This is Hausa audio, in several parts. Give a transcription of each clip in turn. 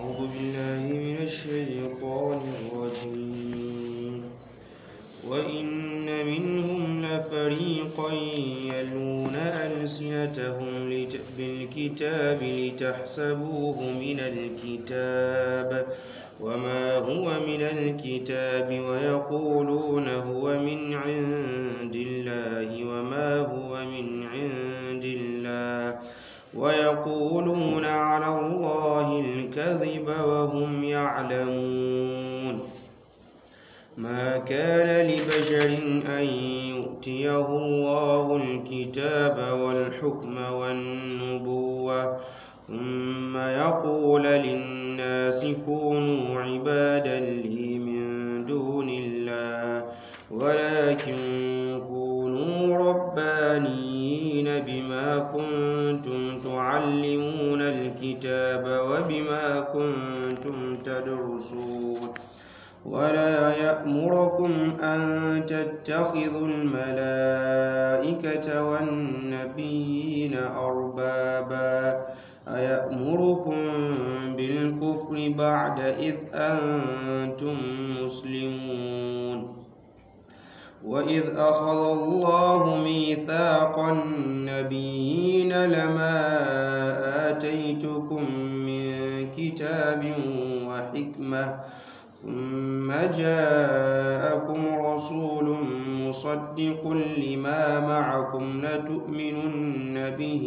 أعوذ بالله من الشيطان الرجيم وإن منهم لفريقا يلون ألسنتهم لت- بالكتاب لتحسبوه من الكتاب وما هو من الكتاب ويقولون هو من عند الله وما هو من عند الله ويقولون على الله الكذب وهم يعلمون ما كان لبشر أن يؤتيه الله الكتاب والحكم والنبوة ثم يقول للناس كونوا عبادا لي من دون الله ولكن كونوا ربانيين بما كنتم تعلمون الكتاب وبما كنتم تدرسون ولا يأمركم أن تتخذوا الملائكة والنبيين أربابا أيأمركم بالكفر بعد إذ أنتم مسلمون وإذ أخذ الله ميثاق النبيين لما آتيتكم من كتاب وحكمة ثم جاءكم رسول مصدق لما معكم لتؤمنن به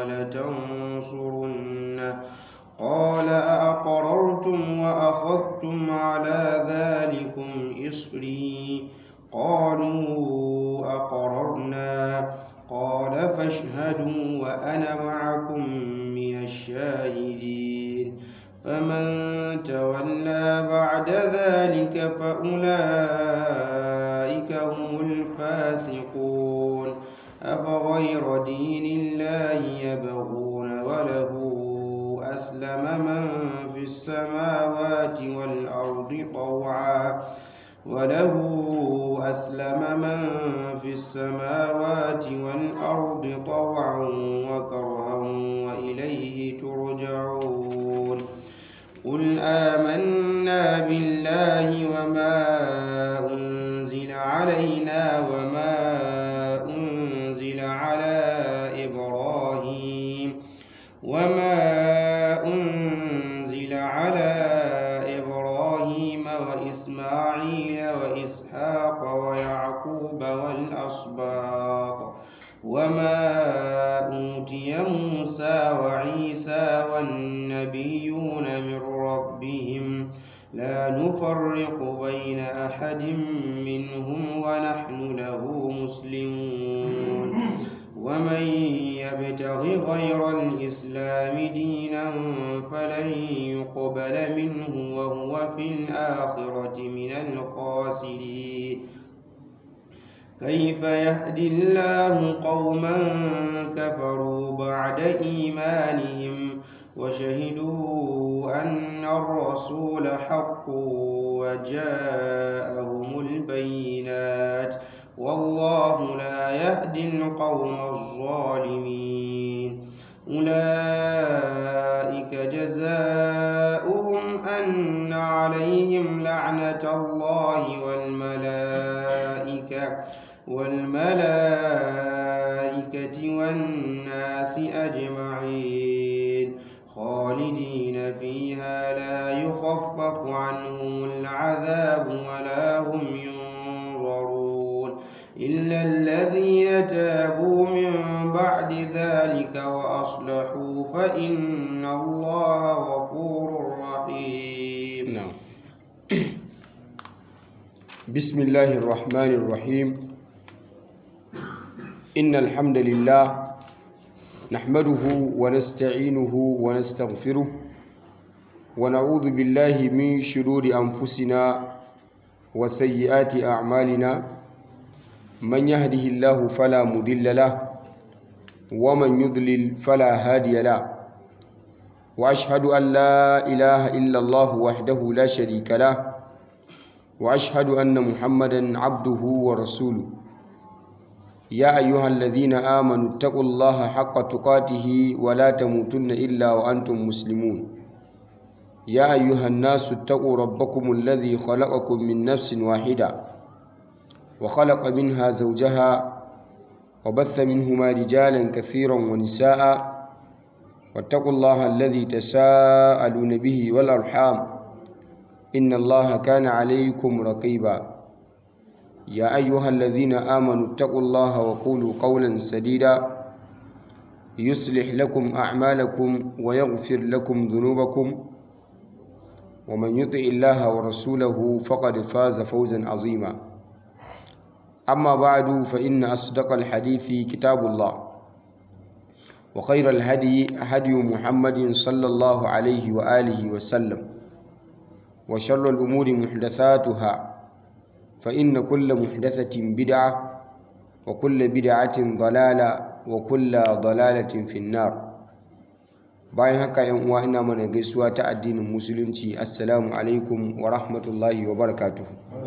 ولتنصرنه قال أأقررتم وأخذتم على ذلكم إصري قالوا أقررنا قال فاشهدوا وأنا معكم من الشاهدين فمن تولى بعد ذلك فأولئك هم الفاسقون أفغير دين الله يبغون وله أسلم من في السماوات والأرض طوعا وله أسلم من في السماوات والأرض طوعا وكرها وإليه ترجعون قل آمنا بالله وما أنزل علينا وما أنزل على إبراهيم وما أنزل على إبراهيم وإسماعيل وإسحاق ويعقوب والأسباط وما أوتي موسى وعيسى والنبيون من ربهم لا نفرق بين أحد منهم ونحن له مسلمون ومن يبتغ غير الإسلام دينا فلن يقبل منه وهو في الآخرة من الخاسرين كيف يهدي الله قوما كفروا بعد إيمانهم وشهدوا أن الرسول حق وجاءهم البينات والله لا يهدي القوم الظالمين أولئك جزاؤهم أن عليهم لعنة الله والملائكة والملائكة والناس أجمعين خالدين فيها لا يخفف عنهم العذاب ولا هم ينظرون إلا الذين تابوا من بعد ذلك وأصلحوا فإن الله غفور رحيم نعم بسم الله الرحمن الرحيم إن الحمد لله نحمده ونستعينه ونستغفره ونعوذ بالله من شرور أنفسنا وسيئات أعمالنا من يهده الله فلا مضل له ومن يضلل فلا هادي له وأشهد أن لا إله إلا الله وحده لا شريك له وأشهد أن محمدا عبده ورسوله يا أيها الذين آمنوا اتقوا الله حق تقاته ولا تموتن إلا وأنتم مسلمون يا أيها الناس اتقوا ربكم الذي خلقكم من نفس واحدة وخلق منها زوجها وبث منهما رجالا كثيرا ونساء واتقوا الله الذي تساءلون به والأرحام إن الله كان عليكم رقيبا يا أيها الذين آمنوا اتقوا الله وقولوا قولا سديدا يصلح لكم أعمالكم ويغفر لكم ذنوبكم ومن يطع الله ورسوله فقد فاز فوزا عظيما أما بعد فإن أصدق الحديث كتاب الله وخير الهدي هدي محمد صلى الله عليه وآله وسلم وشر الأمور محدثاتها فإن كل محدثة بدعة وكل بدعة ضلالة وكل ضلالة في النار bayan haka yan uwa ina mana gaisuwa ta addinin musulunci assalamu alaikum wa rahmatullahi wa barakatuh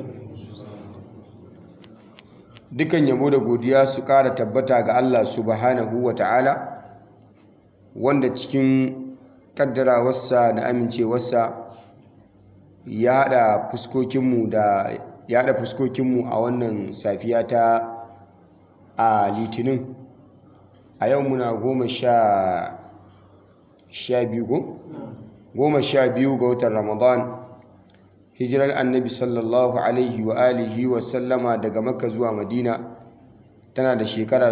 dukan yabo da godiya su ƙara tabbata ga Allah subhanahu wa ta'ala wanda cikin kaddarawarsa da amincewarsa ya haɗa fuskokinmu da ya haɗa fuskokinmu a wannan safiya ta a litinin a yau muna goma sha sha biyu ko? goma sha biyu ga watan ramadan hijirar annabi sallallahu alaihi wa alihi wa sallama daga makka zuwa madina tana da shekara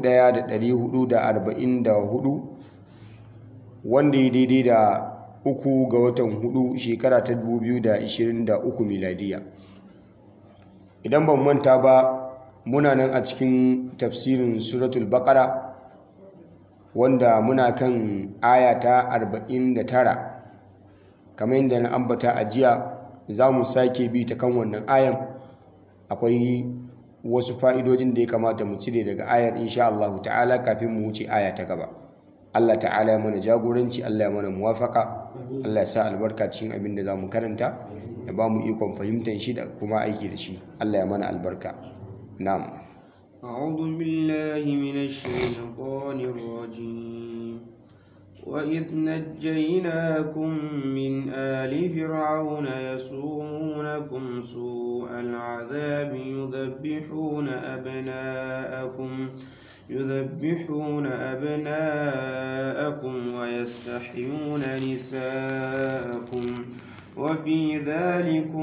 1444 wanda ya daidai da uku ga watan hudu shekara ta 2023 miladiya idan ban manta ba muna nan a cikin tafsirin suratul baqara wanda muna kan aya ta 49 kamar yadda na ambata a jiya za mu sake bi ta kan wannan ayan akwai wasu fa'idojin da ya kamata mu cire daga ayar insha Allah ta'ala kafin mu wuce aya ta gaba Allah ta'ala ya mana jagoranci Allah ya mana muwafaka Allah ya sa albarka cikin abin da za mu karanta ya ba mu ikon fahimtar shi da kuma aiki da shi Allah ya mana albarka na'am أعوذ بالله من الشيطان الرجيم وإذ نجيناكم من آل فرعون يسومونكم سوء العذاب يذبحون أبناءكم يذبحون أبناءكم ويستحيون نساءكم وفي ذلكم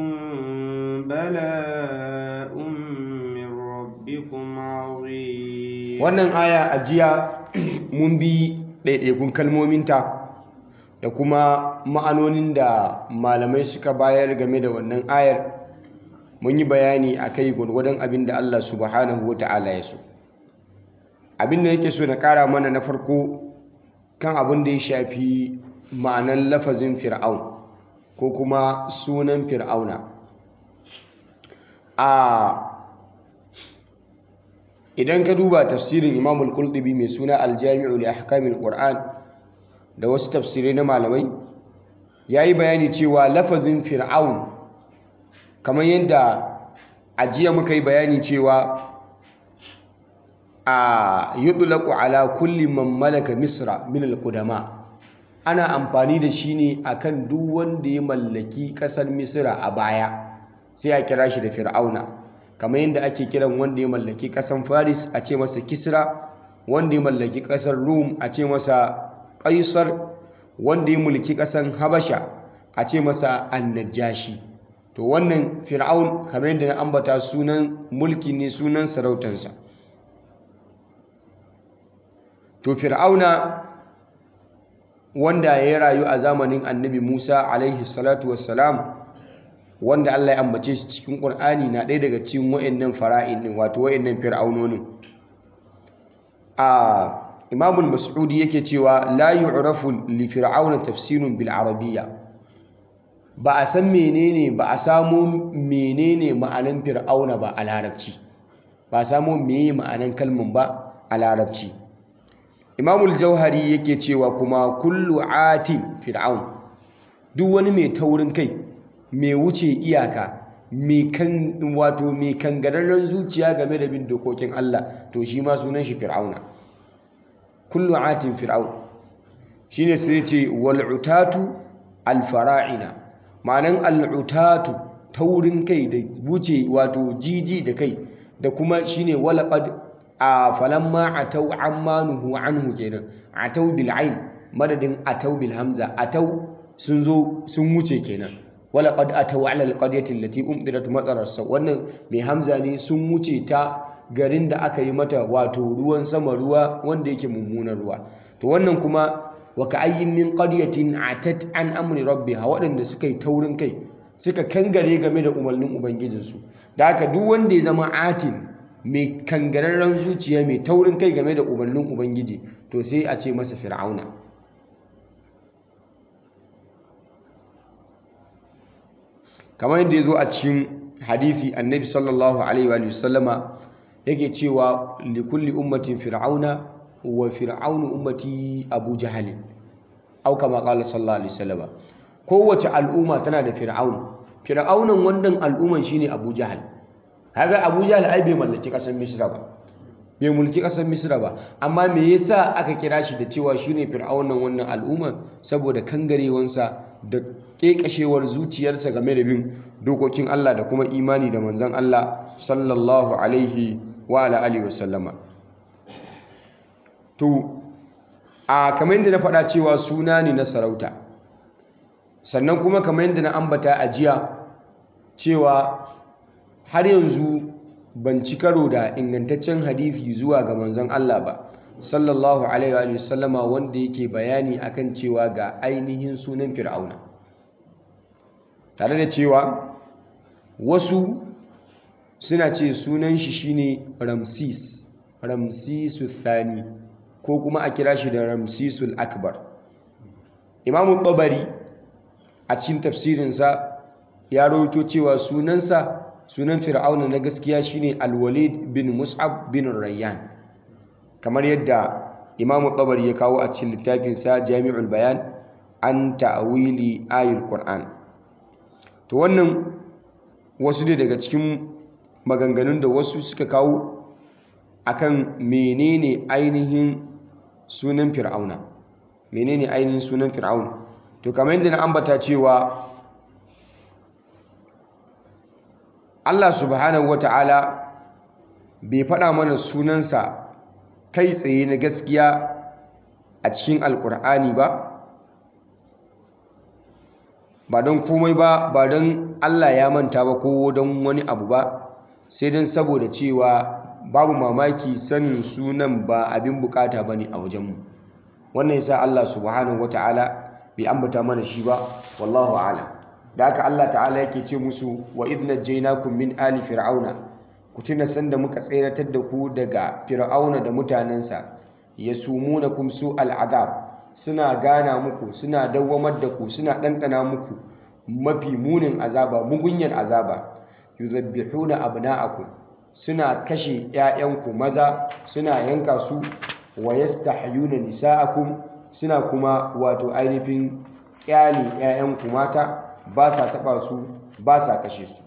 بلاء من ربكم عظيم wannan aya a jiya mun bi ɗaiɗaikun kalmominta da kuma ma'anonin da malamai suka bayar game da wannan ayar mun yi bayani a kai gwargwadon abin da Allah subhanahu wa ta'ala ya so abin da yake so na ƙara mana na farko kan abin da ya shafi ma'anan lafazin fir'aun ko kuma sunan fir'auna a idan ka duba tafsirin imam al-qurtubi mai suna al-jami'u li ahkamil qur'an da wasu tafsirai na malamai yayi bayani cewa lafazin fir'aun kamar yadda ajiya muka yi bayani cewa a yutlaqu ala kulli man malaka misra min al-qudama ana amfani da shi ne akan duk wanda ya mallaki kasar misra a baya sai a kira shi da fir'auna kamar yadda ake kiran wanda ya mallaki ƙasar faris a ce masa kisra wanda ya mallaki ƙasar rum a ce masa ƙaisar wanda ya mulki ƙasar habasha a ce masa annajashi to wannan fir'aun kamar yadda na ambata sunan mulki ne sunan sarautansa to fir'auna wanda ya rayu a zamanin annabi musa alaihi salatu wassalam wanda Allah ya ambace shi cikin Qur'ani na ɗaya daga cikin wayannan fara'in din wato wayannan fir'aunonin a Imam al-Mas'udi yake cewa la yu'rafu li fir'auna tafsirun bil arabiyya ba a san menene ba a samu menene ma'anan fir'auna ba a larabci ba a samu meye ma'anan kalman ba a larabci Imam al-Jauhari yake cewa kuma kullu atin fir'aun duk wani mai taurin kai mai wuce iyaka mai kan wato mai kangararren zuciya game da bin dokokin Allah to shi ma sunan shi fir'auna kullu atin fir'aun shine sai ce wal utatu alfara'ina ma'anan al'utatu taurin kai da wuce wato jiji da kai da kuma shine walaqad a falamma atau ammanuhu anhu kenan atau bil ain madadin atau bil hamza atau sun zo sun wuce kenan walaqad atau ala al qaryati allati umdirat matarar sa wannan mai hamza ne sun wuce ta garin da aka yi mata wato ruwan sama ruwa wanda yake mummunan ruwa to wannan kuma wa ka'ayyin min qaryatin atat an amri rabbiha waɗanda suka yi taurin kai suka kangare game da umarnin ubangijinsu da haka duk wanda ya zama atin mai kangararren zuciya mai taurin kai game da umarnin ubangiji to sai a ce masa fir'auna kamar yadda ya zo a cikin hadithi annabi sallallahu alaihi wa sallama yake cewa likulli ummatin fir'auna wa fir'aunu ummati abu jahalin au kama qala sallallahu alaihi wasallama kowace al'umma tana da fir'aun fir'aunan wannan al'umman shine abu jahal kaga abu jahal ai bai mallaki kasar misra ba bai mulki kasar misra ba amma me yasa aka kira shi da cewa shine fir'aunan wannan al'umman saboda kangarewansa da kekashewar zuciyarsa game da bin dokokin Allah da kuma imani da manzon Allah sallallahu alaihi wa ala alihi wasallama to a kamar yadda na faɗa cewa suna ne na sarauta sannan kuma kamar yadda na ambata a jiya cewa har yanzu ban ci karo da ingantaccen hadithi zuwa ga manzon Allah ba sallallahu alaihi wa sallama wanda yake bayani akan cewa ga ainihin sunan fir'auna tare da cewa wasu suna ce sunan shi shine ramsis ramsisu thani ko kuma a kira shi da ramsisul akbar imamu babari a cikin tafsirinsa ya rawaito cewa sunansa sunan fir'auna na gaskiya shine alwalid bin mus'ab bin rayyan kamar yadda imamu babari ya kawo a cikin littafinsa jami'ul bayan an ta'awili ayul qur'an to wannan wasu ne daga cikin maganganun da wasu suka kawo akan menene ainihin sunan fir'auna menene ainihin sunan fir'auna to kamar yadda na ambata cewa Allah subhanahu wata'ala bai faɗa mana sunansa kai tsaye na gaskiya a cikin alkur'ani ba ba don komai ba ba don Allah ya manta ba ko don wani abu ba sai don saboda cewa babu mamaki sanin sunan ba abin bukata ba ne a wajenmu wannan yasa Allah subhanahu wata'ala bai ambata mana shi ba wallahu a'lam da haka Allah ta'ala yake ce musu wa idh najaynakum min ali fir'auna ku tuna sanda muka tseratar da ku daga fir'auna da mutanensa yasumunakum su al'adab suna gana muku suna dawwamar da ku suna ɗanɗana muku mafi munin azaba mugunyar azaba yuzabbihuna abna'akum suna kashe 'ya'yanku maza suna yanka su wa yastahyuna nisa'akum suna kuma wato ainihin kyale 'ya'yanku mata ba sa taba su ba sa kashe su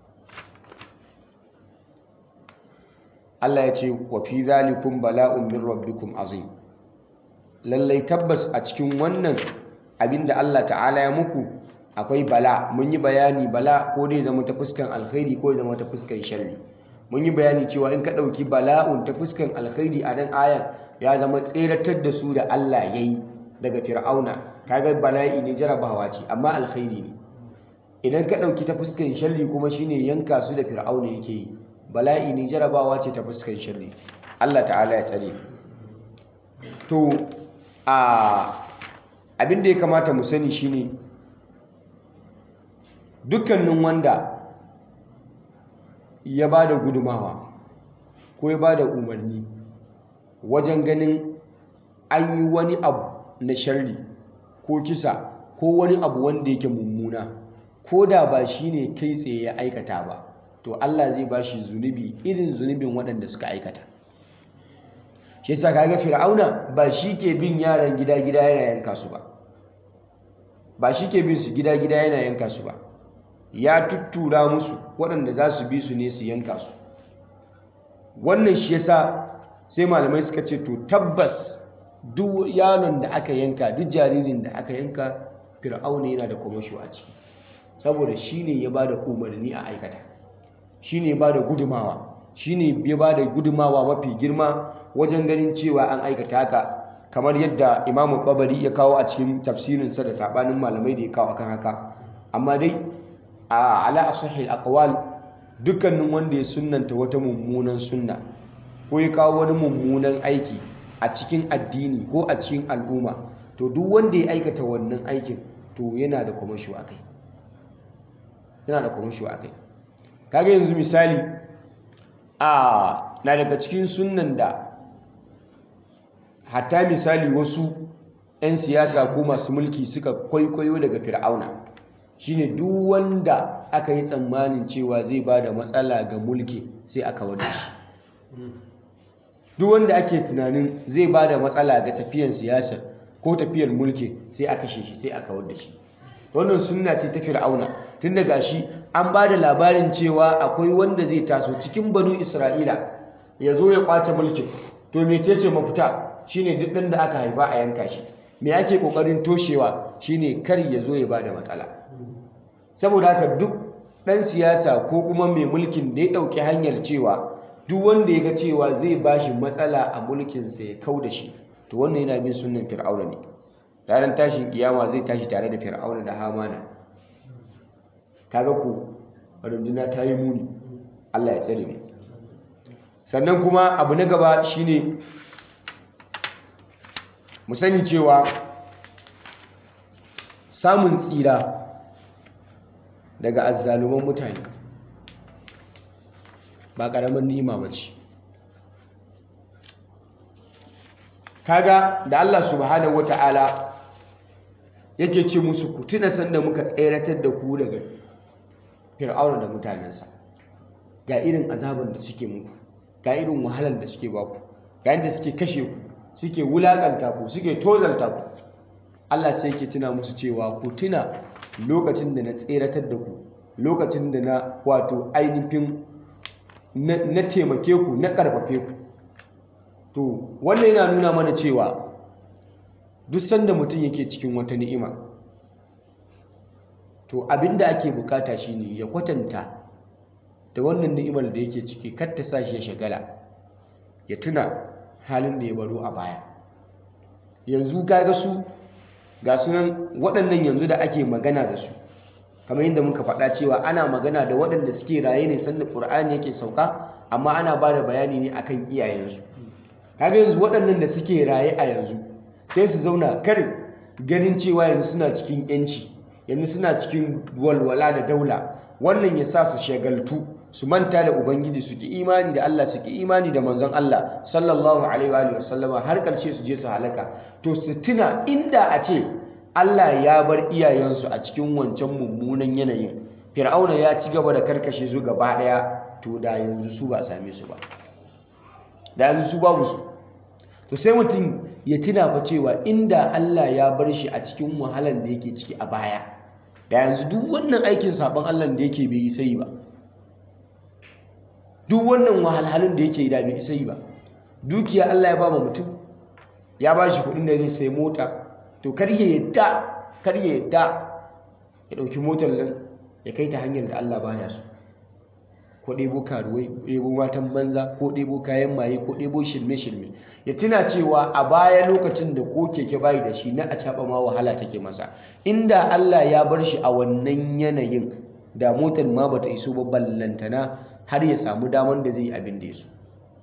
Allah ya ce wa fi zalikum bala'un min rabbikum azim lallai tabbas a cikin wannan abinda Allah ta'ala ya muku akwai bala mun yi bayani bala ko dai zama ta fuskan alkhairi ko zama ta fuskan sharri mun yi bayani cewa in ka ɗauki bala'un ta fuskan alkhairi a nan ayan ya zama tseratar da su da Allah ya yi daga fir'auna kaga bala'i ne jarabawa ce amma alkhairi ne idan ka ɗauki ta fuskan sharri kuma shine yanka su da fir'auna yake yi bala'i ne jarabawa ce ta fuskan sharri Allah ta'ala ya tsare to a abin da ya kamata mu sani shine dukkanin wanda ya ba da gudumawa ko ya ba da umarni wajen ganin an yi wani abu na sharri ko kisa ko wani abu wanda yake mummuna ko da ba shi ne kai tsaye ya aikata ba to Allah zai ba shi zunubi irin zunubin waɗanda suka aikata shi yasa kaga fir'auna ba shi ke bin yaran gida-gida yana yanka su ba ba shi ke bin su gida-gida yana yanka su ba ya tuttura musu waɗanda za su bi su ne su yanka su wannan shi yasa sai malamai suka ce to tabbas duk yaron da aka yanka duk jaririn da aka yanka fir'auna yana da kwamasho a ciki saboda shi ne ya ba da umarni a aikata shi ne ya ba da gudumawa shi ne ya ba da gudumawa mafi girma wajen ganin cewa an aikata haka kamar yadda imamu babari ya kawo a cikin tafsirinsa da sabanin malamai da ya kawo akan haka amma dai a ala asahil aqwal dukkanin wanda ya sunnanta wata mummunan sunna ko ya kawo wani mummunan aiki a cikin addini ko a cikin al'umma to duk wanda ya aikata wannan aikin to yana da kwamasho a kai yana da kwamasho a kai kaga yanzu misali a na daga cikin sunnan da hatta misali wasu 'yan siyasa ko masu mulki suka kwaikwayo daga fir'auna shine duk wanda aka yi tsammanin cewa zai ba da matsala ga mulki sai aka wadda shi duk wanda ake tunanin zai ba da matsala ga tafiyan siyasar ko tafiyar mulki sai aka kashe shi sai aka wadda shi wannan sunna ce ta fir'auna tun daga shi an ba da labarin cewa akwai wanda zai taso cikin banu isra'ila ya zo ya kwace mulkin to mecece mafita shine duk ɗan da aka haifa a yanka shi me ake kokarin toshewa shine kar ya zo ya bada matsala saboda haka duk ɗan siyasa ko kuma mai mulkin da ya ɗauki hanyar cewa duk wanda ya ga cewa zai bashi matsala a mulkinsa ya kau da shi to wannan yana bin sunnan fir'auna ne ranar tashin kiyama zai tashi tare da fir'auna da hamana kaga ko runduna ta yi muni Allah ya tsare mu sannan kuma abu na gaba shine mu sani cewa samun tsira daga azzaluman mutane ba ƙaramin ni'ima ba ce kaga da Allah subhanahu wata'ala yake ce musu ku tuna sanda muka tseratar da ku daga fir'auna da mutanensa ga irin azaban da suke muku ga irin wahalar da suke baku ga yadda suke kashe ku suke wulakanta ku suke tozalta ku Allah sai yake tuna musu cewa ku tuna lokacin da na tseratar da ku lokacin da na wato ainihin na taimake ku na karfafe ku to wannan yana nuna mana cewa duk sanda mutum yake cikin wata ni'ima to abinda ake bukata shine ya kwatanta da wannan ni'imar da yake ciki kar ta sa shi ya shagala ya tuna halin da ya baro a baya yanzu kaga su ga sunan waɗannan yanzu da ake magana da su kamar yadda muka faɗa cewa ana magana da waɗanda suke raye ne sanda ƙur'ani yake sauka amma ana ba da bayani ne akan iyayensu kaga yanzu waɗannan da suke raye a yanzu sai su zauna kar ganin cewa yanzu suna cikin yanci yanzu suna cikin walwala da daula wannan ya sa su shagaltu su manta da ubangiji su ki imani da Allah su ki imani da manzon Allah sallallahu alaihi wa sallama har karshe su je su halaka to su tuna inda a ce Allah ya bar iyayensu a cikin wancan mummunan yanayin fir'auna ya ci gaba da karkashe su gaba daya to da yanzu su ba same su ba da yanzu su babu su to sai mutum ya tuna fa cewa inda Allah ya bar shi a cikin wahalan da yake ciki a baya da yanzu duk wannan aikin sabon Allah da yake bai isa yi ba duk wannan wahalhalun da yake da bai isa yi ba dukiya Allah ya ba ma mutum ya ba shi kuɗin da zai sai mota to kar ya yadda kar ya yadda ya ɗauki motar nan ya kai ta hanyar da Allah baya so ko ɗebo karuwai ko ɗebo matan banza ko ɗebo kayan maye ko ɗebo shirme-shirme ya tuna cewa a baya lokacin da ko keke bayi da shi na a caɓa ma wahala take masa inda Allah ya bar shi a wannan yanayin da motar ma bata iso ba ballantana har ya samu daman da zai yi abin da ya so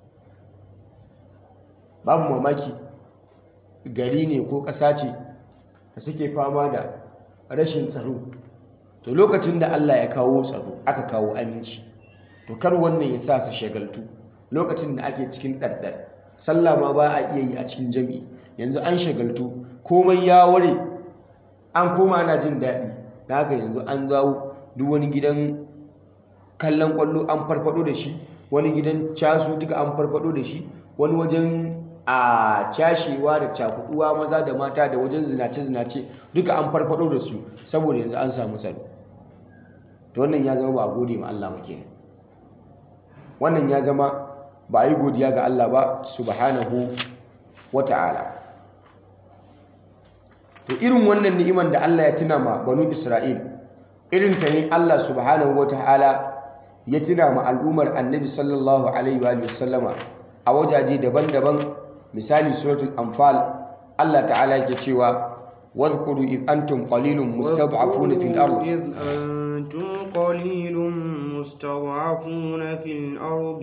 babu mamaki gari ne ko ƙasa ce da suke fama da rashin tsaro to lokacin da Allah ya kawo tsaro aka kawo aminci to kar wannan ya sa su shagaltu lokacin da ake cikin ɗarɗar sallah ma ba a iya yi a cikin jami'i yanzu an shagaltu komai ya ware an koma ana jin daɗi da haka yanzu an zawo duk wani gidan kallon kwallo an farfado da shi wani gidan casu duka an farfado da shi wani wajen a cashewa da cakuduwa maza da mata da wajen zinace-zinace duka an farfado da su saboda yanzu an samu tsaro to wannan ya zama ba a gode ma Allah muke wannan ya zama ba a yi godiya ga Allah ba subhanahu wa ta'ala to irin wannan ni'iman da Allah ya tuna ma banu Isra'il irin ta ne Allah subhanahu wataala ya tuna ma al'ummar Annabi sallallahu alaihi wa sallama a wajaje daban-daban misali suratul anfal Allah ta'ala yake cewa واذكروا إذ أنتم قليل مستضعفون في الأرض إذ أنتم قليل مستضعفون في الأرض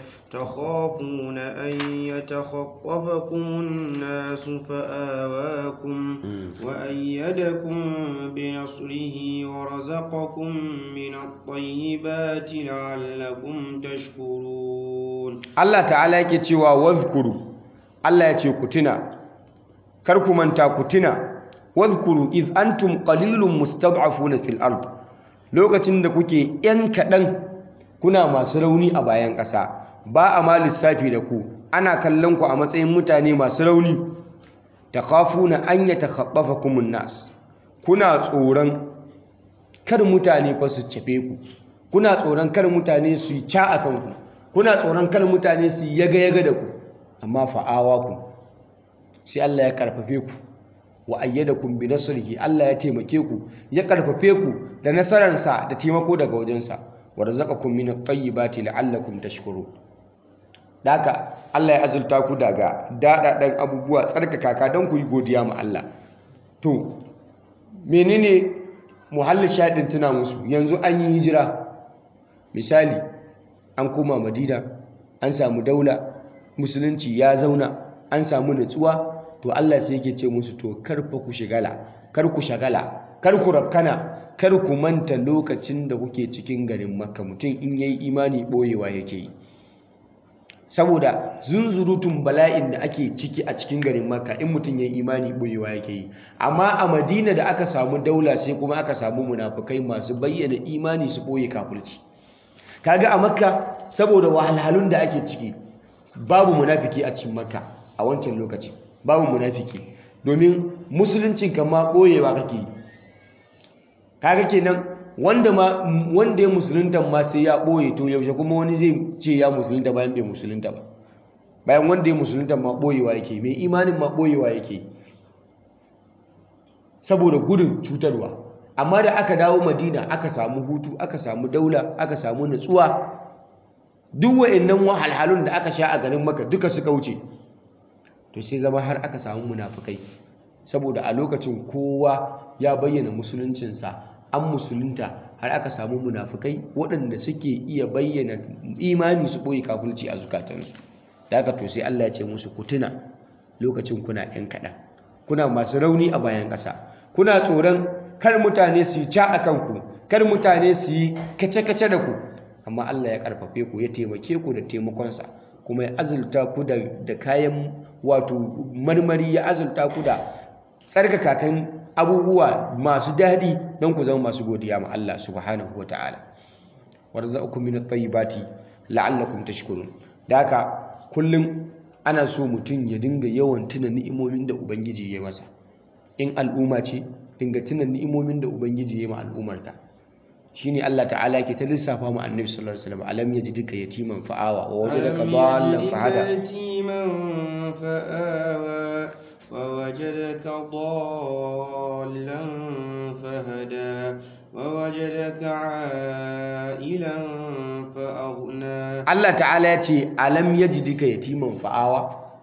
تخافون أن يتخطفكم الناس فآواكم وأيدكم بنصره ورزقكم من الطيبات لعلكم تشكرون Allah ta'ala yake cewa wadhkuru Allah ya ce ku tuna kar ku manta ku tuna wadhkuru iz antum qalilun mustad'afuna fil ard lokacin da kuke yan kadan kuna masu rauni a bayan ƙasa ba a ma lissafi da ku ana kallon ku a matsayin mutane masu rauni takhafuna an yatakhaffafakumun nas kuna tsoron kar mutane fa su cafe ku kuna tsoron kar mutane su yi ca akan ku kuna tsoron kar mutane su yi yaga-yaga da ku amma fa'awa ku sai Allah ya karfafe ku wa ayyadakum bi nasrihi Allah ya taimake ku ya karfafe ku da nasararsa da taimako daga wajensa wa razaqakum min at-tayyibati la'allakum tashkurun daka Allah ya azulta ku daga dadadan abubuwa tsarkaka ka don ku yi godiya ma Allah to menene muhallin shadin tuna musu yanzu an yi hijira misali an koma Madina an samu daula musulunci ya zauna an samu nutsuwa to Allah sai yake ce musu to kar fa ku shigala kar ku shagala kar ku rafkana kar ku manta lokacin da kuke cikin garin Makka mutum in yayi imani boyewa yake yi saboda zunzurutun bala'in da ake ciki a cikin garin Makka in mutum yayi imani boyewa yake yi amma a Madina da aka samu daula sai kuma aka samu munafukai masu bayyana imani su boye kafirci kaga a Makka saboda wahalhalun da ake ciki babu munafiki a cikin Makka a wancan lokaci babu munafiki domin musuluncin kama boyewa kake yi kaga kenan wanda ma wanda ya musulunta ma sai ya boye to yaushe kuma wani zai ce ya musulunta bayan bai musulunta ba bayan wanda ya musulunta ma boyewa yake mai imanin ma boyewa yake saboda gudun cutarwa amma da aka dawo madina aka samu hutu aka samu daula aka samu nutsuwa duk wa'annan wahalhalun da aka sha a garin maka duka suka wuce to sai zama har aka samu munafukai saboda a lokacin kowa ya bayyana musuluncinsa an musulunta har aka samu munafukai waɗanda suke iya bayyana imani su ɓoye kafulci a zukatansu da aka to sai Allah ya ce musu ku tuna lokacin kuna ‘yan kaɗan kuna masu rauni a bayan ƙasa kuna tsoron kar mutane su yi ca a kanku kar mutane su yi kace-kace da ku amma Allah ya ƙarfafe ku ya taimake ku da taimakonsa kuma ya azulta ku da kayan wato marmari ya azulta ku da tsarkakakan abubuwa masu daɗi don ku zama masu godiya ma Allah subhanahu wa ta'ala warzaqakum min at-tayyibati la'allakum tashkurun da haka kullum ana so mutum ya dinga yawan tuna ni'imomin da ubangiji ya masa in al'umma ce dinga tuna ni'imomin da ubangiji ya ma al'ummarka shine Allah ta'ala yake ta lissafa mu annabi sallallahu alaihi wasallam alam yajidka yatiman fa'awa wa wajadaka dhallan fahada yatiman fa'awa ووجدك ضالا فهدى ووجدك عائلا فأغنى Allah ta'ala ya ce alam yajidka yatiman fa'awa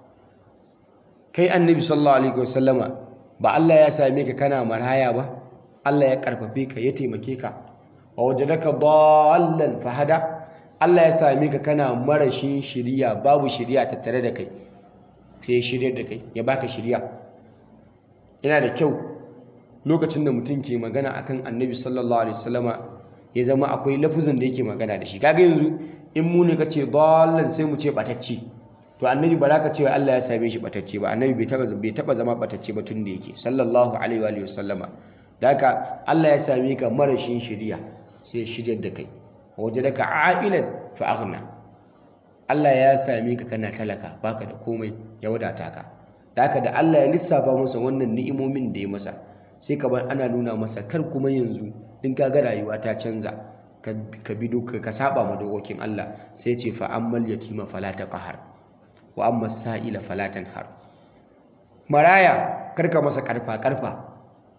kai annabi sallallahu alaihi wasallama ba Allah ya same ka kana maraya ba Allah ya karfafe ka ya taimake ka wa wajadaka dallan fahada Allah ya same ka kana marashin shiriya babu shiriya tattare da kai sai ya shirya da kai ya baka shirya yana da kyau lokacin da mutum ke magana akan annabi sallallahu alaihi wasallama ya zama akwai lafuzin da yake magana da shi kaga yanzu in mu ne ka ce dallan sai mu ce batacce to annabi ba za ka ce Allah ya same shi batacce ba annabi bai taba bai taba zama batacce ba tun da yake sallallahu alaihi wa alihi wasallama da haka Allah ya same ka marashin shiriya sai ya shiryar da kai wajadaka a'ilan fa aghna Allah ya same ka kana talaka baka da komai ya wadata ka da haka da Allah ya lissafa masa wannan ni'imomin da ya masa sai ka bar ana nuna masa kar kuma yanzu in ka ga rayuwa ta canza ka bi doka ka saba ma dokokin Allah sai ce fa ammal yatima fala taqhar wa amma sa'ila fala tanhar maraya karka masa karfa karfa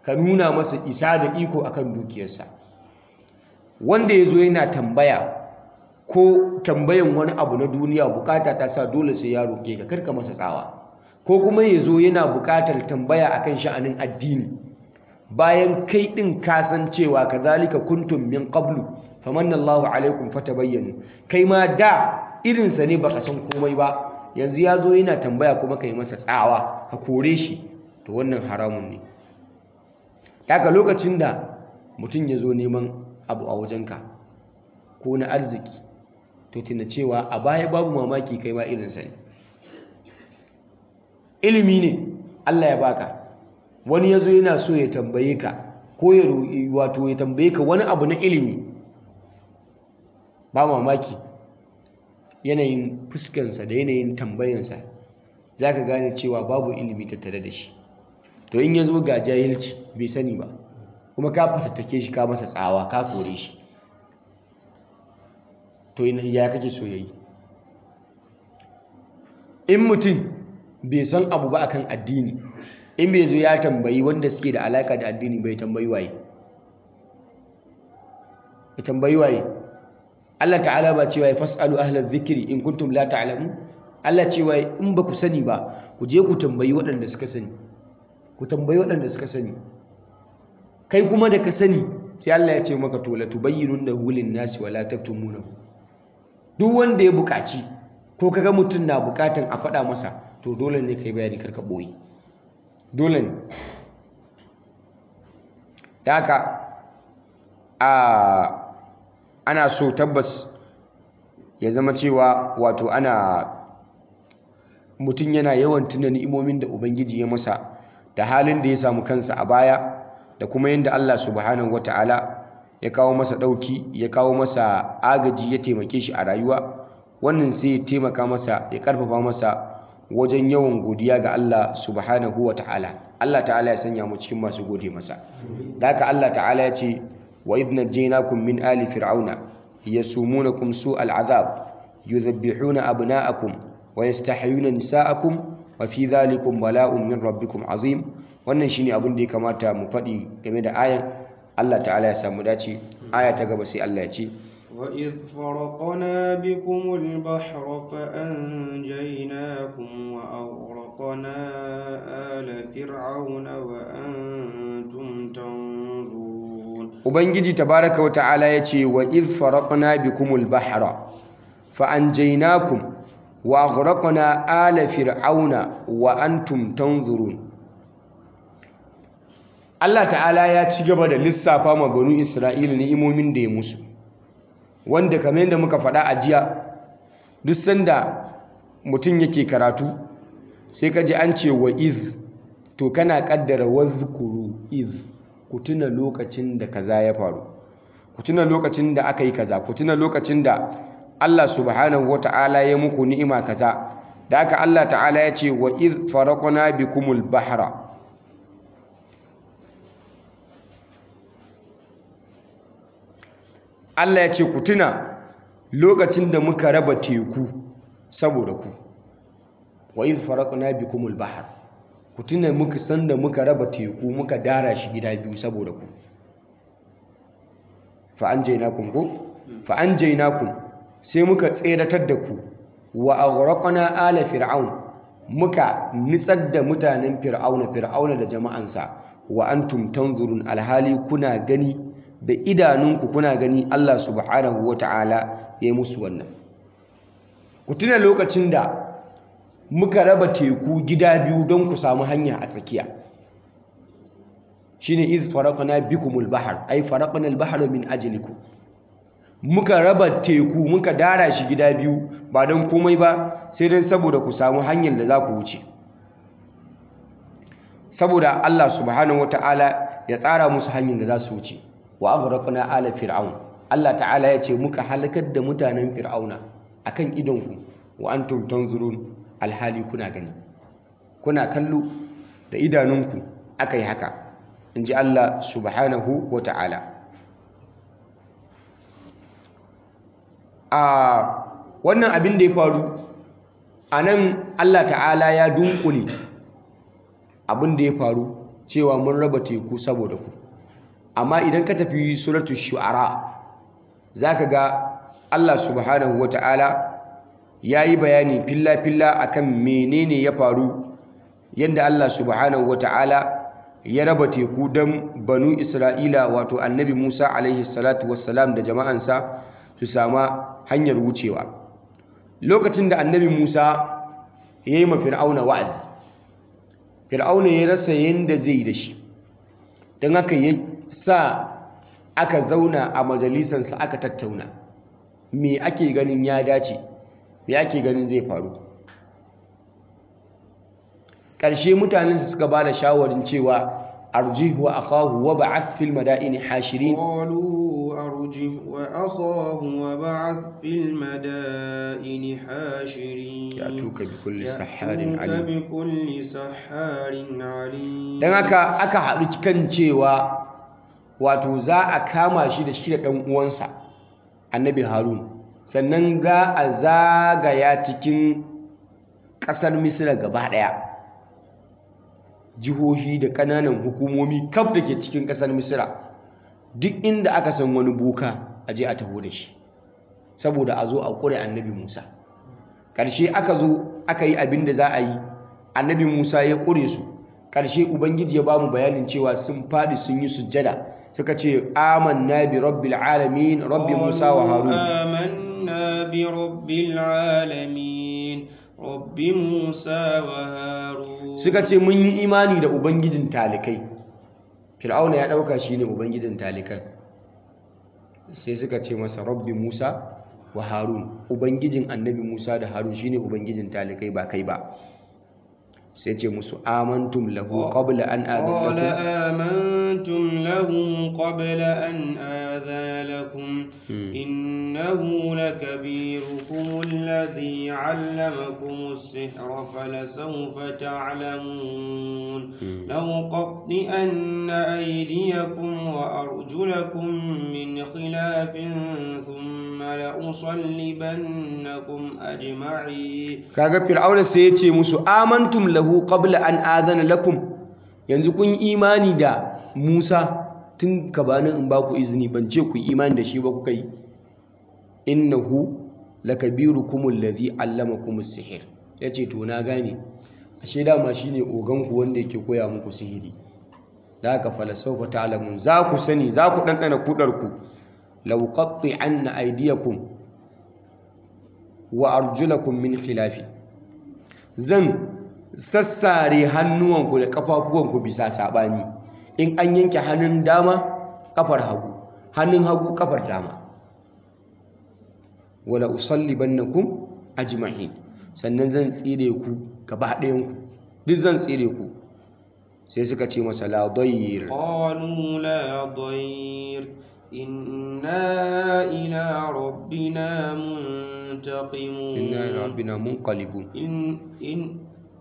ka nuna masa isa da iko akan dukiyarsa wanda ya zo yana tambaya ko tambayan wani abu na duniya bukata ta sa dole sai ya roƙe ka karka masa tsawa ko kuma ya zo yana bukatar tambaya akan sha'anin addini bayan kai ɗin kasan cewa kazalika kuntum min qablu famanna Allahu alaikum fatabayyanu kai ma da irinsa ne baka san komai ba yanzu ya zo yana tambaya kuma kai masa tsawa ka kore shi to wannan haramun ne daga lokacin da mutum ya zo neman abu a wajenka ko na arziki to tuna cewa a baya babu mamaki kai ma irinsa ne ilimi ne Allah ya baka wani ya zo yana so ya tambaye ka ko ya wato ya tambaye ka wani abu na ilimi ba mamaki yanayin fuskansa da yanayin tambayansa za ka gane cewa babu ilimi tattare da shi to in ya zo ga jahilci bai sani ba kuma ka fatattake shi ka masa tsawa ka kore shi to ya kake so yayi in mutum bai san abu ba akan addini in bai zo ya tambayi wanda suke da alaka da addini bai tambayi waye ya tambayi waye Allah ta'ala ba cewa fasalu ahlal zikri in kuntum la ta'lamu Allah cewa in ba ku sani ba ku je ku tambayi waɗanda suka sani ku tambayi waɗanda suka sani kai kuma da ka sani sai Allah ya ce maka to la tubayyinunnahu lin-nasi wa la taktumunahu duk wanda ya buƙaci ko kaga mutum na buƙatan a faɗa masa to dole ne kai bayani karka boye dole ne da haka a ana so tabbas ya zama cewa wato ana mutum yana yawan tuna ni'imomin da ubangiji ya masa da halin da ya samu kansa a baya da kuma yadda Allah subhanahu wata'ala ya kawo masa ɗauki ya kawo masa agaji ya taimake shi a rayuwa wannan sai ya taimaka masa ya ƙarfafa masa wajen yawan godiya ga Allah subhanahu wata'ala Allah ta'ala ya sanya mu cikin masu gode masa da haka Allah ta'ala ya ce wa idh najaynakum min ali fir'auna yasumunakum su'al azab yudhabbihuna abna'akum wa yastahyuna nisa'akum wa fi dhalikum bala'un min rabbikum azim wannan shine abin da ya kamata mu faɗi game da ayan Allah ta'ala ya samu dace aya ta gaba sai Allah ya ce وإذ فرقنا بكم البحر فأنجيناكم وأغرقنا آل فرعون وأنتم تنظرون Ubangiji tabaraka wa ta'ala ya ce wa idh faraqna bikumul bahra fa anjaynakum wa aghraqna ala fir'auna wa antum tanzurun Allah ta'ala ya ci gaba da lissafa ma banu Isra'ila ni'imomin da ya musu wanda kamar yadda muka faɗa a jiya duk sanda mutum yake karatu sai ka ji an ce wa iz to kana kaddara wazkuru iz ku tuna lokacin da kaza ya faru ku tuna lokacin da aka yi kaza ku tuna lokacin da Allah subhanahu wata'ala ya muku ni'ima kaza da aka Allah ta'ala ya ce wa iz faraqna bikumul bahra Allah ya ce ku tuna lokacin da muka raba teku saboda ku wa iz faraqna bikumul bahr ku tuna muka san da muka raba teku muka dara shi gida biyu saboda ku fa anjaynakum ko fa anjaynakum sai muka tseratar da ku wa aghraqna ala fir'aun muka nitsar da mutanen fir'auna fir'auna da jama'ansa wa antum tanzurun alhali kuna gani da idanunku kuna gani Allah subhanahu wata'ala ya yi musu wannan ku tuna lokacin da muka raba teku gida biyu don ku samu hanya a tsakiya shine iz faraqna bikumul bahr ay faraqna al-bahra min ajlikum muka raba teku muka dara shi gida biyu ba don komai ba sai dan saboda ku samu hanyar da za ku wuce saboda Allah subhanahu wata'ala ya tsara musu hanyar da za su wuce wa aghraqna ala fir'aun Allah ta'ala ya ce muka halakar da mutanen fir'auna akan idonku wa antum tanzurun alhali kuna gani kuna kallo da idanunku akai haka inji Allah subhanahu wa ta'ala a wannan abin da ya faru a nan Allah ta'ala ya dunkule abin da ya faru cewa mun raba teku saboda ku amma idan ka tafi suratu shu'ara zaka ga Allah subhanahu wata'ala yayi bayani filla filla akan menene ya faru yadda Allah subhanahu wata'ala ya raba teku don banu Isra'ila wato annabi Musa alaihi salatu wassalam da jama'ansa su sama hanyar wucewa lokacin da annabi Musa ya yi ma fir'auna wa'azi fir'auna ya rasa yadda zai da shi don haka ya sa aka zauna a majalisansa aka tattauna me ake ganin ya dace me ake ganin zai faru ƙarshe mutanen suka ba da shawarin cewa arjihu wa akahu wa ba'ath fil madaini hashirin قالوا أرجه وأخاه وبعث في المدائن حاشرين يأتوك بكل سحار يأتوك عليم بكل سحار عليم don haka aka haɗu kan cewa wato za a kama shi da shi da ɗan uwansa annabi harun sannan za a zagaya cikin ƙasar misira gaba ɗaya jihohi da ƙananan hukumomi kaf da ke cikin ƙasar misira duk inda aka san wani boka a je a taho da shi saboda a zo a ƙure annabi musa ƙarshe aka zo aka yi abin da za a yi annabi musa ya ƙure su ƙarshe ubangiji ya ba mu bayanin cewa sun faɗi sun yi sujjada suka ce amanna bi rabbil alamin rabbi musa wa harun آمنا برب العالمين رب موسى وهارون suka ce mun yi imani da ubangijin talikai fir'auna ya ɗauka shi ne ubangijin talikan sai suka ce masa rabbi musa wa harun ubangijin annabi musa da harun shine ubangijin talikai ba kai ba sai ce musu amantum lahu qabla an قال adana آمنتم له قبل أن آذن لكم إنه لكبيركم الذي علمكم السحر فلسوف تعلمون لأقطئن أيديكم وأرجلكم من خلاف ثم لأصلبنكم أجمعين kaga fir'auna sai ya ce musu amantum lahu qabla an adana lakum yanzu kun yi imani da Musa tun gabanin in ba ku izini ban ce ku yi imani da shi ba kuka yi innahu lakabirukum alladhi allamakum as-sihr yace to na gane ashe dama shine ogan ku wanda yake koya muku sihiri da haka falasawfa ta'lamun za ku sani za ku dandana kudar ku law qatti'anna aydiyakum wa arjulakum min khilafi zan sassare hannuwanku da kafafuwanku bisa sabani in an yanke hannun dama kafar hagu hannun hagu kafar dama wala usallibannakum ajma'in sannan zan tsire ku gaba ɗayan ku duk zan tsire ku sai suka ce masa la dayr قالوا لا ضير إنا إلى ربنا منتقمون inna ila rabbina munqalibun إن إن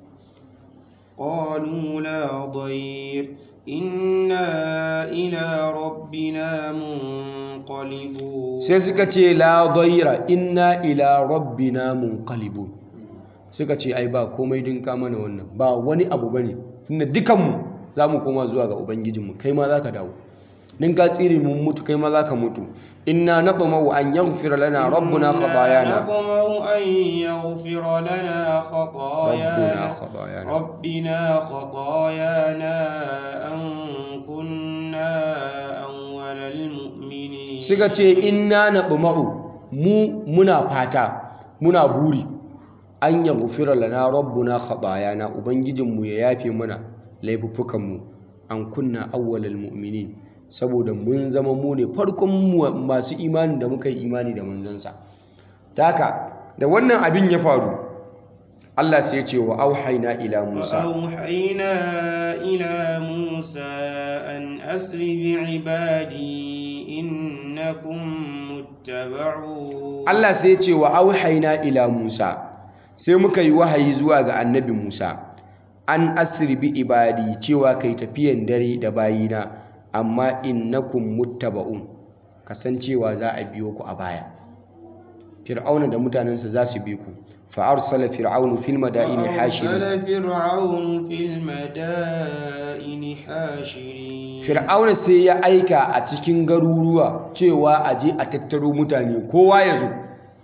قالوا لا ضير إنا إلى ربنا منقلبون sai suka ce la dayra inna ila rabbina munqalibun suka ce ai ba komai din ka mana wannan ba wani abu bane tunda dukanmu zamu koma zuwa ga ubangijinmu kai ma zaka dawo din ka tsire mun mutu kai ma zaka mutu inna natmau an yaghfira lana rabbuna khatayana نطمع أن يغفر لنا خطايانا rabbuna khatayana ربنا خطايانا أن كنا أول المؤمنين suka ce inna natmau mu muna fata muna buri an yaghfira lana rabbuna khatayana ubangijinmu ya yafe mana laifuffukanmu an kunna awwalal mu'minin saboda mun zama mu ne farkon mu- masu imani da muka yi imani da manzansa ta haka da wannan abin ya faru Allah sai ya ce wa auhayna ila Musa وأوحينا إلى موسى أن أسر بعبادي إنكم متبعون Allah sai ya ce wa auhayna ila Musa sai muka yi wahayi zuwa ga annabi Musa an asri bi ibadi cewa kai tafiyan dare da bayina amma innakum muttaba'un kasancewa za a biyo ku a baya Fir'auna da mutanensa za su bi ku فأرسل فرعون في المدائن حاشرين وأرسل فرعون في المدائن حاشرين Fir'auna sai ya aika a cikin garuruwa cewa a je a tattaro mutane kowa ya zo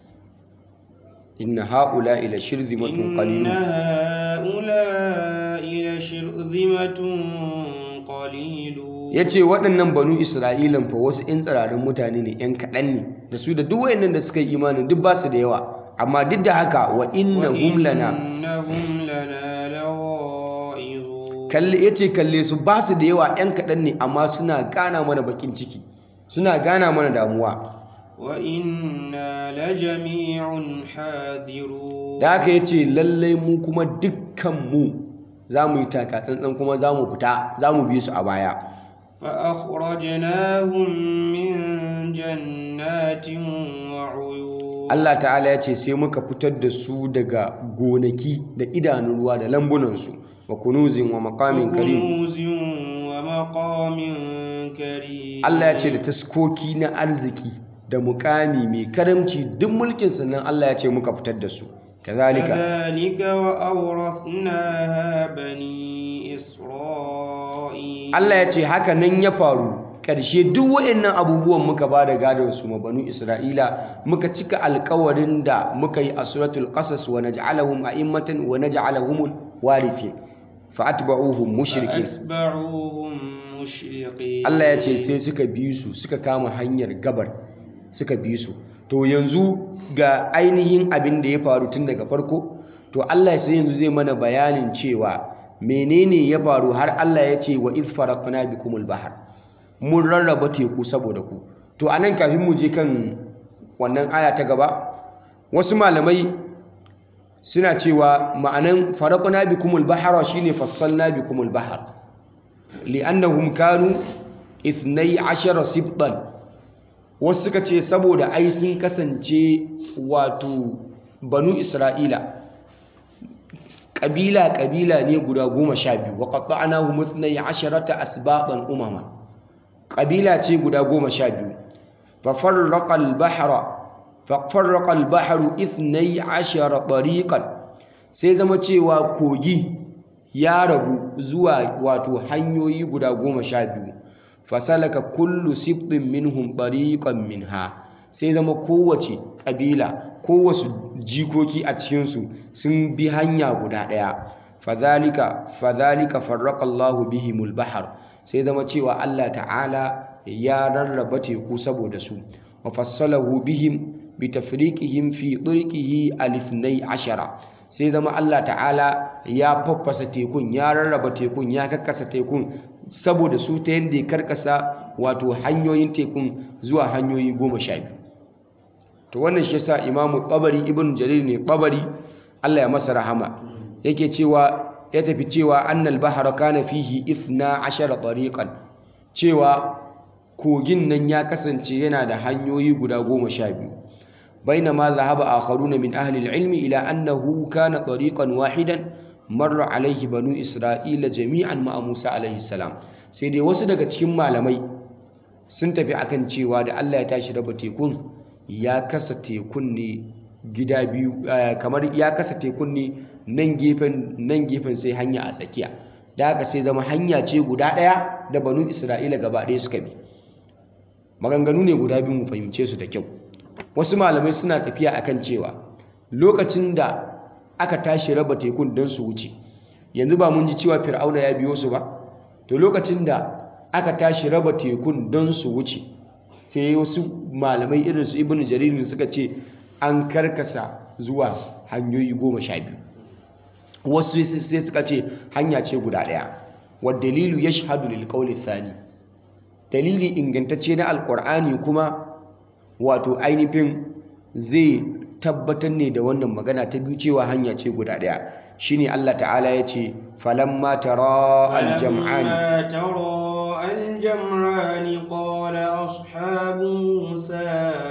inna ha'ula ila shirzimatun إن qalilun هؤلاء لشرذمة قليلون ya ce waɗannan banu isra'ilan fa wasu 'yan tsirarin mutane ne 'yan kaɗan ne da su da duk wayannan da suka yi imanin duk ba su da yawa amma duk da haka wa inna hum lana وإنهم لنا لغائظون kalle ya ce kalle su ba su da yawa 'yan kaɗan ne amma suna gana mana bakin ciki suna gana mana damuwa وإنا لجميع حاذرون da haka ya ce lallai mu kuma dukkanmu za mu yi taka tsantsan kuma za mu fita za mu bi su a baya فأخرجناهم من جنات وعيون Allah ta'ala ya ce sai muka fitar da su daga gonaki da idanun ruwa da lambunansu wa kunuzin wa maqamin karim وكنوز ومقام كريم Allah ya ce da taskoki na arziki da mukami mai karamci duk mulkin sannan Allah ya ce muka fitar da su kazalika كذلك وأورثناها بني إسرائيل Allah ya ce haka nan ya faru ƙarshe duk waɗannan abubuwan muka ba da gadon su ma banu Isra'ila muka cika alkawarin da muka yi a suratul qasas wa naj'alahum a'immatan wa naj'alahumul warithin fa atba'uhum mushrikin فأتبعوهم مشرقين Allah ya ce sai suka bi su suka kama hanyar gabar suka bi su to yanzu ga ainihin abin da ya faru tun daga farko to Allah sai yanzu zai mana bayanin cewa menene ya faru har Allah ya ce wa iz faraqna bikumul bahar mun rarraba teku saboda ku to anan kafin mu je kan wannan aya ta gaba wasu malamai suna cewa ma'anan faraqna bikumul bahara shine fassalna bikumul bahar li'annahum kanu 12 sibtan wasu suka ce saboda ai sun kasance wato banu isra'ila ƙabila ƙabila ne guda goma sha biyu wa qatta'nahum ithnay asharata asbaqan umama ƙabila ce guda goma sha biyu fa farraqa al-bahra fa farraqa al-bahru ithnay ashara tariqan sai zama cewa kogi ya rabu zuwa wato hanyoyi guda goma sha biyu fasalaka kullu sibtin minhum tariqan minha sai zama kowace ƙabila kowace jikoki a cikinsu sun bi hanya guda ɗaya fadhalika fadhalika farraqa Allahu bihimul bahar sai zama cewa Allah ta'ala ya rarraba teku saboda su wa fassalahu bihim bi tafriqihim fi turqihi al-ithnay ashara sai zama Allah ta'ala ya faffasa tekun ya rarraba tekun ya kakkasa tekun saboda su ta yadda ya karkasa wato hanyoyin tekun zuwa hanyoyi goma sha biyu to wannan shi yasa imamu tabari ibn jarir ne tabari Allah ya masa rahama yake cewa ya tafi cewa annal bahara kana fihi ithna ashara tariqan cewa kogin nan ya kasance yana da hanyoyi guda goma sha biyu بينما ذهب آخرون من أهل العلم إلى أنه كان طريقا واحدا مر عليه بنو إسرائيل جميعا مع موسى عليه السلام سيدي wasu daga cikin malamai sun tafi akan cewa da Allah ya tashi raba tekun ya kasa tekun ne gida biyu kamar ya kasa tekun ne nan gefen nan gefen sai hanya a tsakiya da haka sai zama hanya ce guda ɗaya da banu Isra'ila gaba ɗaya suka bi maganganu ne guda biyu mu fahimce su da kyau wasu malamai suna tafiya akan cewa lokacin da aka tashi raba tekun don su wuce yanzu ba mun ji cewa fir'auna ya biyo su ba to lokacin da aka tashi raba tekun don su wuce sai wasu malamai irin su ibnu jaririn suka ce an karkasa zuwa hanyoyi goma sha biyu wasu sai suka ce hanya ce guda ɗaya wa dalilu yashhadu lil qawli thani dalili ingantacce na alqur'ani kuma wato ainihin zai tabbatar ne da wannan magana ta biyu cewa hanya ce guda ɗaya shine Allah ta'ala ya ce falamma tara aljam'an فلما ترى الجمعان قال أصحاب موسى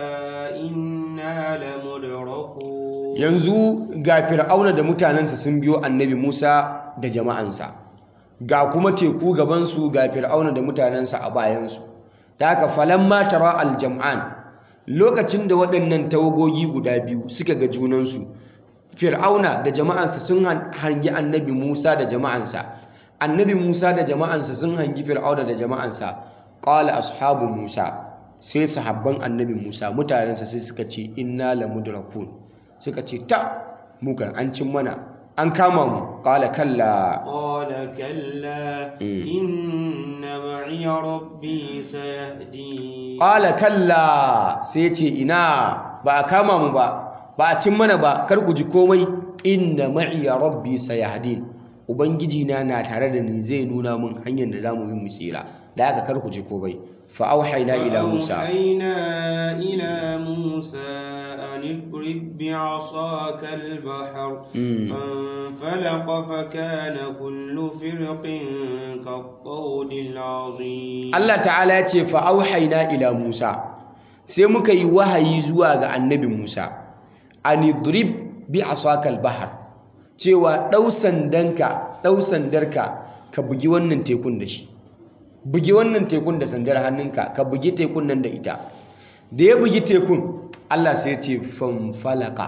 إنا لمدركون yanzu ga fir'auna da mutanensa sun biyo annabi Musa da jama'ansa ga kuma teku gabansu ga fir'auna da mutanensa a bayansu ta haka falamma tara aljam'an lokacin da waɗannan tawagogi guda biyu suka ga junansu fir'auna da jama'ansa sun hangi annabi Musa da jama'ansa annabi Musa da jama'ansa sun hangi fir'auna da jama'ansa qala ashabu Musa sai sahabban annabi Musa mutanensa sai suka ce inna lamudrakun suka ce ta mu kan an cin mana an kama mu qala kalla قال كلا إن معي ربي سيهدين qala kalla sai ce ina ba a kama mu ba ba a cin mana ba kar ku ji komai inna ma'iya rabbi sayahdin ubangiji na na tare da ni zai nuna min hanyar da zamu bi mu tsira da haka kar ku ji komai fa auhayna ila musa فأوحينا إلى موسى أن اضرب بعصاك البحر فانفلق فكان كل فرق كالطود العظيم Allah ta'ala ya ce fa auhayna ila musa sai muka yi wahayi zuwa ga annabi musa an idrib bi asaka al-bahr cewa dau sandanka dau sandarka ka bugi wannan tekun da shi bugi wannan tekun da sandar hannunka ka bugi tekun nan da ita da ya bugi tekun Allah sai ya ce fanfalaka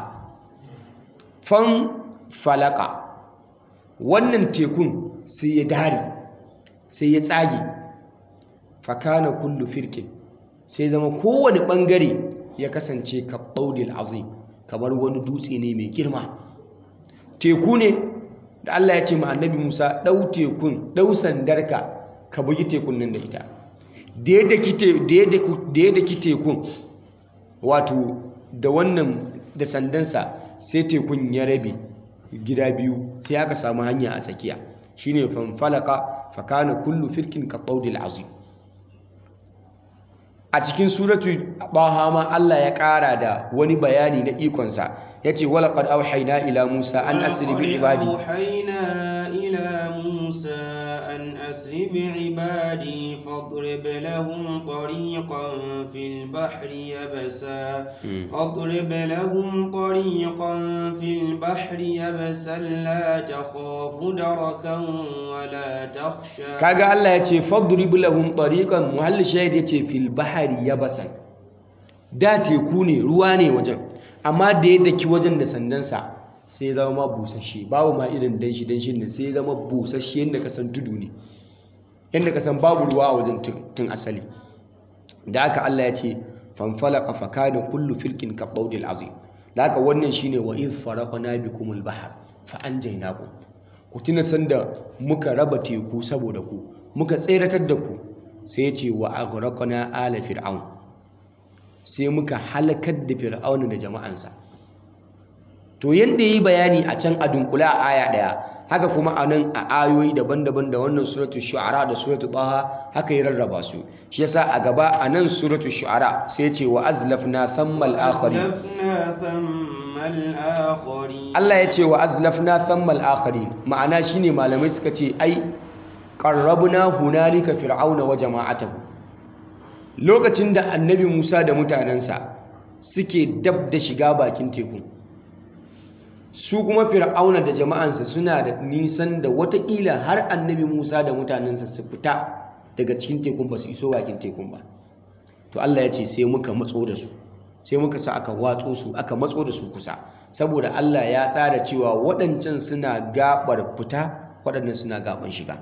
fanfalaka wannan tekun sai ya dare sai ya tsage fakana kullu firkin sai zama kowane bangare ya kasance ka ɓaudil azim kamar wani dutse ne mai girma teku ne da Allah ya ce ma annabi Musa ɗau tekun ɗau sandarka ka bugi tekun nan da ita da ya daki tekun wato da wannan da sandansa sai tekun ya rabe gida biyu sai aka samu hanya a tsakiya shine fanfalaka fakana kullu firkin ka ɓaudil azim a cikin suratu baha ma Allah ya ƙara da wani bayani na ikonsa ya ce walaƙad auhaina ila musa an asiri bi ibadi أوحينا إلى موسى أن أسر بعبادي فاضرب لهم طريقا في البحر يبسا فاضرب لهم طريقا في البحر يبسا لا تخاف دركا ولا تخشى kaga Allah ya ce fadrib lahum tariqan muhalli shahid ya ce fil bahari yabasan da teku ne ruwa ne wajen amma da ya daki wajen da sandansa sai ya zama ma busasshe babu ma irin danshi danshin ne sai ya zama busasshe yadda ka san tudu ne yadda ka san babu ruwa a wajen tun asali da haka Allah ya ce fanfalaka fakana kullu filkin ka baudil azim da haka wannan shine wa iz faraqna bikumul bahr fa anjaynakum ku tuna sanda muka raba teku saboda ku muka tseratar da ku sai ya ce wa aghraqna ala fir'aun sai muka halakar da fir'auna da jama'ansa to yanda yi bayani a can a dunkula a aya daya haka kuma a nan a ayoyi daban-daban da wannan suratu shu'ara da suratu taha haka ya rarraba su shi yasa a gaba a nan suratu shu'ara sai ce wa azlafna thammal akharin أزلفنا ثم الآخرين Allah ya ce wa azlafna thammal akharin ma'ana shine malamai suka ce ai qarrabna hunalika fir'auna wa jama'atahu lokacin da annabi Musa da mutanensa suke dab da shiga bakin teku su kuma fir'auna da jama'ansa suna da nisan da watakila har annabi Musa da mutanensa su fita daga cikin tekun ba su iso bakin tekun ba to Allah ya ce sai muka matso da su sai muka sa aka watso su aka matso da su kusa saboda Allah ya tsara cewa waɗancan suna gabar fita waɗannan suna gaban shiga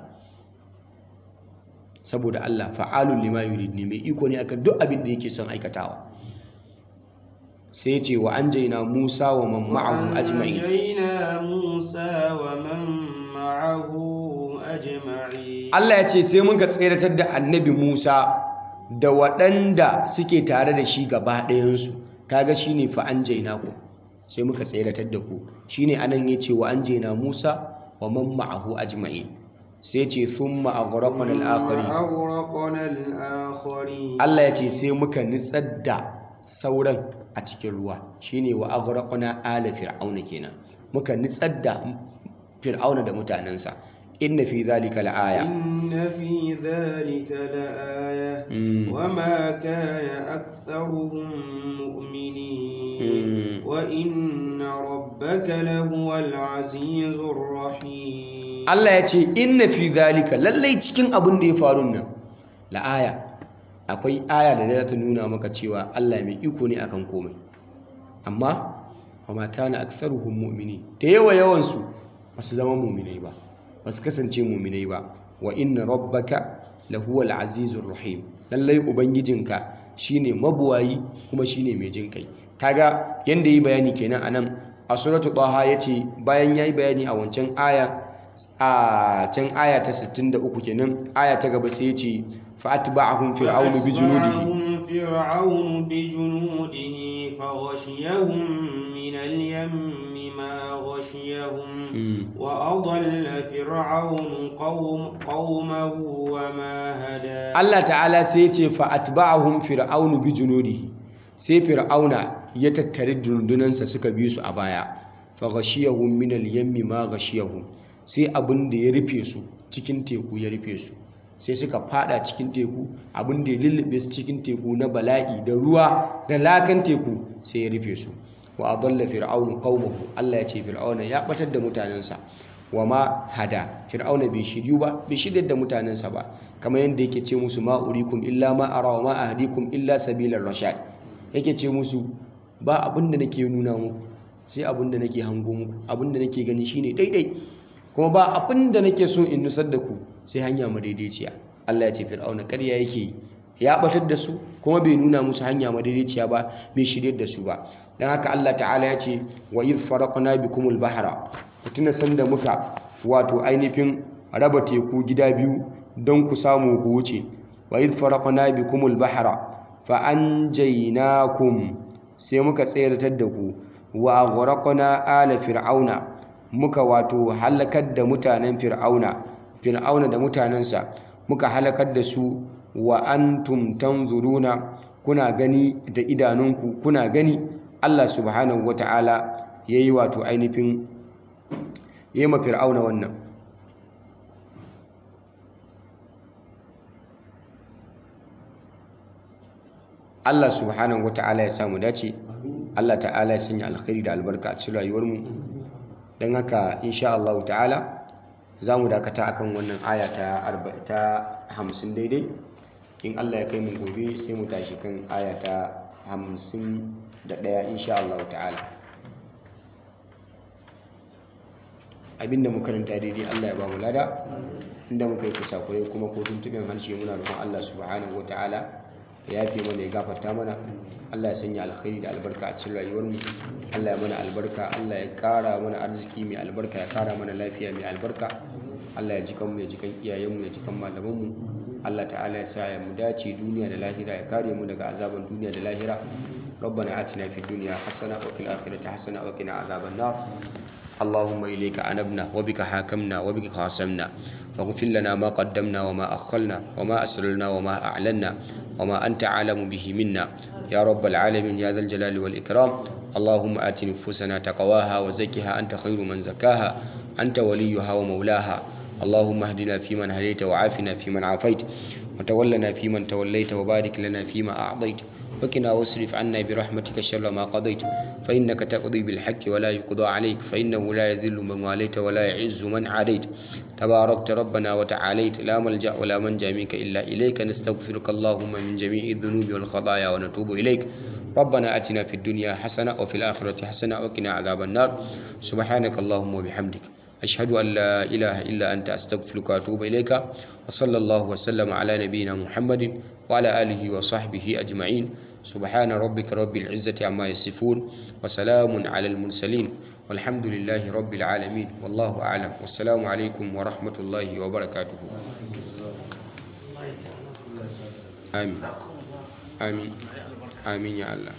saboda Allah fa'alun lima yurid ne mai iko ne akan duk abin da yake son aikatawa sai ce wa anjayna Musa wa man ma'ahu ajma'in وأنجينا موسى ومن معه أجمعين Allah ya ce sai muka tseratar da annabi Musa da waɗanda suke tare da shi gaba ɗayansu kaga shine fa anjayna ku sai muka tseratar da ku shine anan yace wa anjayna Musa wa man ma'ahu ajma'in sai ce thumma aghraqna al-akharin وأغرقنا الآخرين Allah ya ce sai muka nitsar da sauran a cikin ruwa shine wa aghraqna ala fir'auna kenan muka nitsar da fir'auna da mutanensa inna fi zalika la'aya إن في ذلك لآية Mm. وما كان أكثرهم مؤمنين وإن ربك لهو العزيز الرحيم Allah ya ce inna fi zalika lallai cikin abin da ya faru nan la'aya akwai aya da za ta nuna maka cewa Allah mai iko ne akan komai amma wa ma kana aktharuhum mu'mini da yawa yawan su ba su zama mu'minai ba ba su kasance mu'minai ba wa inna rabbaka lahuwal azizur rahim lallai ubangijinka shine mabuwayi kuma shine mai jin kai kaga yanda yi bayani kenan anan a suratu taha yace bayan yayi bayani a wancan aya a can aya ta 63 kenan aya ta gaba sai yace fa atba'ahum fir'aunu bi junudihi فرعون بجنوده فغشيهم من اليم ما غشيهم وأضل فرعون قوم قومه وما هدى Allah ta'ala sai ce fa atba'ahum fir'aunu bi junudihi sai fir'auna ya tattare dundunansa suka bi su a baya fa ghashiyahum min al-yammi ma ghashiyahum sai abin da ya rufe su cikin teku ya rufe su sai suka fada cikin teku abin da ya lullube su cikin teku na bala'i da ruwa da lakan teku sai ya rufe su wa adalla fir'aunu qaumahu Allah ya ce fir'auna ya batar da mutanensa wa ma hada fir'auna bai shiryu ba bai shiryar da mutanensa ba kamar yadda yake ce musu ma urikum illa ma ara wa ma ahdikum illa sabilar rashad yake ce musu ba abin da nake nuna muku sai abin da nake hango muku abin da nake gani shine daidai kuma ba abin da nake so in nusar da ku sai hanya madaidaiciya Allah ya ce fir'auna ƙarya yake yi ya batar da su kuma bai nuna musu hanya madaidaiciya ba bai shiryar da su ba dan haka Allah ta'ala ya ce wa idh faraqna bikumul bahra tuna sanda muka wato ainihin raba teku gida biyu don ku samu ku wuce wa idh faraqna bikumul bahra fa anjaynakum sai muka tsayartar da ku wa aghraqna ala fir'auna muka wato halakar da mutanen fir'auna fir'auna da mutanensa muka halakar da su wa antum tanzuruna kuna gani da idanunku kuna gani Allah subhanahu wata'ala yayi wato ainihin yayi ma fir'auna wannan Allah subhanahu wata'ala ya samu dace Allah ta'ala ya sanya alkhairi da albarka a cikin rayuwarmu don haka insha Allah ta'ala za mu dakata akan wannan aya ta hamsin daidai in Allah ya kai mu gobe sai mu tashi kan aya ta hamsin da ɗaya insha Allah ta'ala abinda mu karanta daidai Allah ya ba mu lada inda muka yi kusakurai kuma ko tuntuɓin harshe muna roƙon Allah subhanahu wa ta'ala ya yafe mana ya gafarta mana Allah ya sanya alkhairi da albarka a cikin rayuwarmu Allah ya mana albarka Allah ya kara mana arziki mai albarka ya kara mana lafiya mai albarka Allah ya ji kanmu ya ji kan iyayenmu ya ji kan malamanmu Allah ta'ala ya sa ya mu dace duniya da lahira ya kare mu daga azaban duniya da lahira ربنا آتنا في الدنيا حسنة وفي الآخرة حسنة وقنا عذاب النار اللهم إليك أنبنا وبك حاكمنا وبك خاصمنا فاغفر لنا ما قدمنا وما أخرنا وما أسررنا وما أعلنا وما أنت عالم به منا يا رب العالمين يا ذا الجلال والإكرام اللهم آت نفوسنا تقواها وزكها أنت خير من زكاها أنت وليها ومولاها اللهم اهدنا فيمن هديت وعافنا فيمن عافيت وتولنا فيمن توليت وبارك لنا فيما أعطيت وقنا واصرف عنا برحمتك شر ما قضيت فإنك تقضي بالحق ولا يقضى عليك فإنه لا يذل من واليت ولا يعز من عاديت تباركت ربنا وتعاليت لا ملجأ ولا منجا منك إلا إليك نستغفرك اللهم من جميع الذنوب والخطايا ونتوب إليك ربنا أتنا في الدنيا حسنة وفي الآخرة حسنة وقنا عذاب النار سبحانك اللهم وبحمدك أشهد أن لا إله إلا أنت أستغفرك وأتوب إليك وصلى الله وسلم على نبينا محمد وعلى آله وصحبه أجمعين سبحان ربك رب العزة عما يصفون وسلام على المرسلين والحمد لله رب العالمين والله أعلم والسلام عليكم ورحمة الله وبركاته آمين آمين آمين يا الله